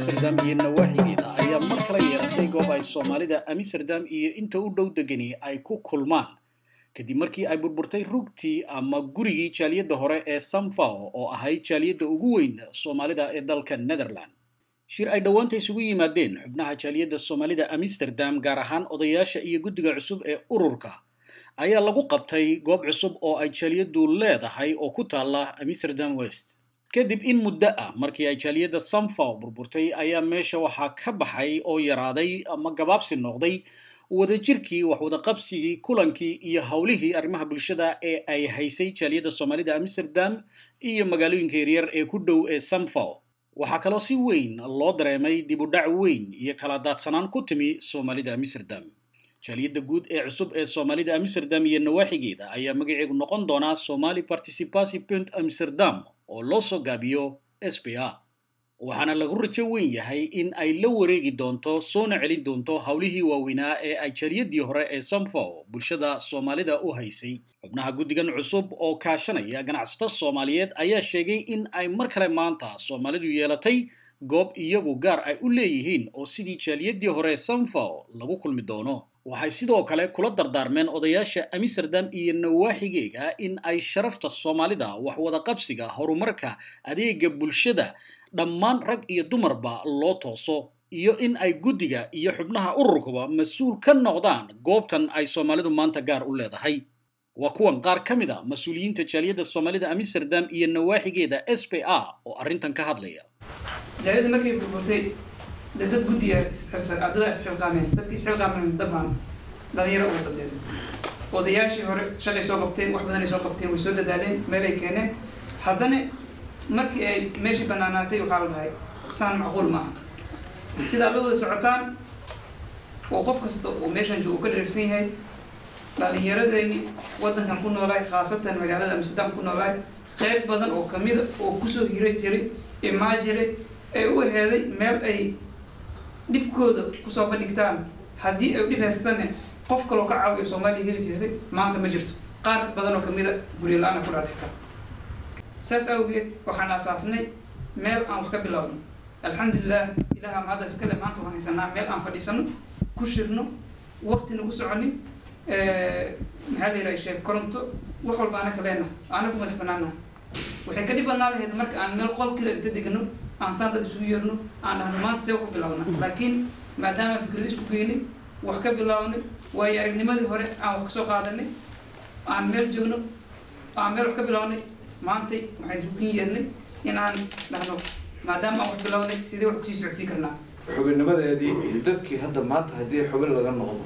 amsterdam iyo nawaaxigeeda ayaa mar kale yeeratay goob ay soomaalida amsterdam iyo inta u dhow degani ay ku kulmaan kadib markii ay burburtay rugtii ama gurigii jaaliyadda hore ee samfao oo ahayd jaaliyadda ugu weyn soomaalida ee dalka netherland shir ay dhowaanta isugu yimaadeen xubnaha jaaliyadda soomaalida amsterdam gaar ahaan odayaasha iyo guddiga cusub ee ururka ayaa lagu qabtay goob cusub oo ay jaaliyaddu leedahay oo ku taalla amsterdam west kadib in muddo ah markii ay jaaliyadda samfaw burburtay ayaa meesha waxaa ka baxay oo yaraaday ama gabaabsi noqday wadajirkii waxwadaqabsigii kulankii iyo howlihii arrimaha bulshada ee ay haysay jaaliyadda soomaalida amsterdam iyo magaalooyinka yaryar ee ku dhow ee samfaw waxaa kaloo si weyn loo dareemay dib u dhac weyn iyo kala daadsanaan ku timi soomaalida amsterdam jaaliyadda guud ee cusub ee soomaalida amsterdam iyo nawaaxigeeda ayaa magaceegu noqon doonaa somali participacy punt amsterdam oo loo soo gaabiyo s p a waxaana lagu rajo weyn yahay in ay la wareegi doonto soona celin doonto howlihii waaweynaa ee ay jaaliyadii hore ee samfow bulshada soomaalida u haysay xubnaha guddigan cusub oo kaashanaya ganacsato soomaaliyeed ayaa sheegay in ay mar kale maanta soomaalidu yeelatay goob iyagu gaar ay u leeyihiin oo sidii jaaliyadii hore samfow lagu kulmi doono waxay sidoo kale kula dardaarmeen odayaasha amsterdam iyo nawaaxigeega in ay sharafta soomaalida waxwada qabsiga horumarka adeega bulshada dhammaan rag iyo dumarba loo tooso iyo in ay guddiga iyo xubnaha ururkuba mas-uul ka noqdaan goobtan ay soomaalidu maanta gaar u leedahay waa kuwan qaar ka mid a mas-uuliyiinta jaaliyadda soomaalida amsterdam iyo nawaaxigeeda s p a oo arrintan ka hadlaya jaaliyadda markay burburtay de dad guddiga ardada isxilqaameen dadka isxilqaameen dabaan dhalinyaro uga badeen odayaashii hore shaqay soo qabteen wax badanay soo qabteen way soo dadaaleen meelay keeneen haddana markii ay meeshii banaanaatay waxaa la dhahay saan macquul maaha sidaa la wada socotaan oo qof kasta oo meeshan joogo ka dheregsan yahay dhalinyaradeenii waddankan ku noolaay khaasatan magaalada amsterdam ku noolaay qayb badan oo kamida oo kusoo hira jiray imaa jiray ee u heeday meel ay dhibkooda kusoo bandhigtaan haddii ay dhib haystane qof kaloo ka caawiyo soomaaliya heli jirtay maanta ma jirto qaar badan oo kamida guryo la-aana ku dhaadhigta saas awgeed waxaan asaasnay meel aan wax ka bilowno alxamdulilah ilaha mahadda iskale maanta waxaan haysanaa meel aan fadhiisano ku shirno waqti nagu soconin maxaa la yidhaha sheeg koronto wax walba ana kaleena aana ku madax banaana waxay ka dhib badnaa lahayd marka aan meel qol kale inta degno aan saan dad isugu yeerno aan dhahno maanta see wax ku bilowna laakiin maadaama fikrad isku geynay wax ka bilownay waayo aragnimadii hore aan wax kasoo qaadanay aan meel joogno aan meel wax ka bilownay maantay waxaan isugu kin yeernay inaan dhahno maadaama aan wax bilownay sidee wax kusii socodsiin karnaa xubinnimadeedii iyo dadkii hadda maanta haddii xubin laga noqdo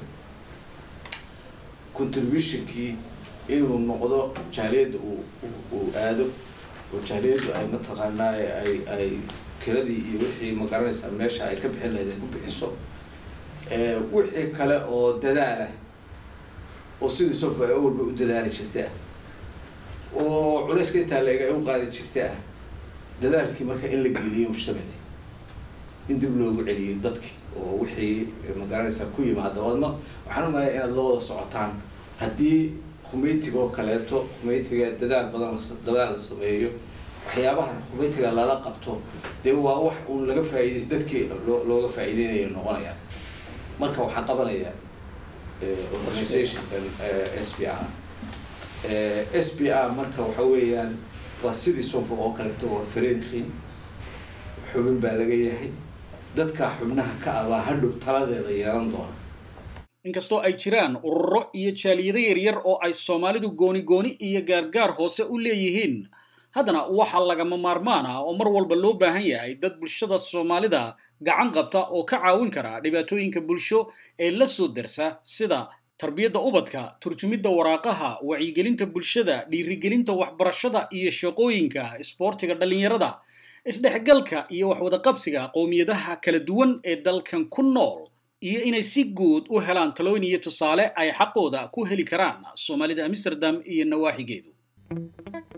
contributionkii inuu noqdo jaaliyadda uu uu aado oo jaaliyaddu ay mataqaanaa ay ay kiradii iyo wixii magaranaysaa meesha ay ka bixin lahayd ay ku bixiso wixii kale oo dadaalah oo sidii sofa ay walba u dadaali jirtay ah oo culayska intaa leeg ay u qaadi jirtay ah dadaalkii marka in la geliyo mujtamaci in dib loogu celiyo dadkii oo wixii magaranaysaa ku yimaada wadma waxaan u malaya inaad la wada socotaan haddii khumeytiga oo kaleeto khumeytiga dadaal badan dadaal la sameeyo waxyaabaha khumeytiga lala qabto dee waa wax uun laga faa'iidays dadkii loo looga faa'iideynayo noqonayaan marka waxaa qabanaya organizationkan s p r s p r marka waxa weeyaan waa sidii sonfo oo kaleeto waa fareenkiin xubin baa laga yahay dadka xubnaha ka abaa hadhow taladeeda yeelan doona inkastoo ay jiraan ururo iyo jaaliyado yaryar oo ay soomaalidu gooni gooni iyo gaargaar hoose u leeyihiin haddana waxaa lagama maarmaan ah oo mar walba loo baahan yahay dad bulshada soomaalida gacan qabta oo ka caawin kara dhibaatooyinka bulsho ee la soo darsa sida tarbiyadda ubadka turjumidda waraaqaha wacyigelinta bulshada dhiirigelinta waxbarashada iyo shaqooyinka isboortiga dhallinyarada isdhexgalka iyo waxwadaqabsiga qowmiyadaha kala duwan ee dalkan ku nool iyo inay si guud u helaan talooyin iyo tusaale ay xaqooda ku heli karaan soomaalida amsterdam iyo nawaaxigeedu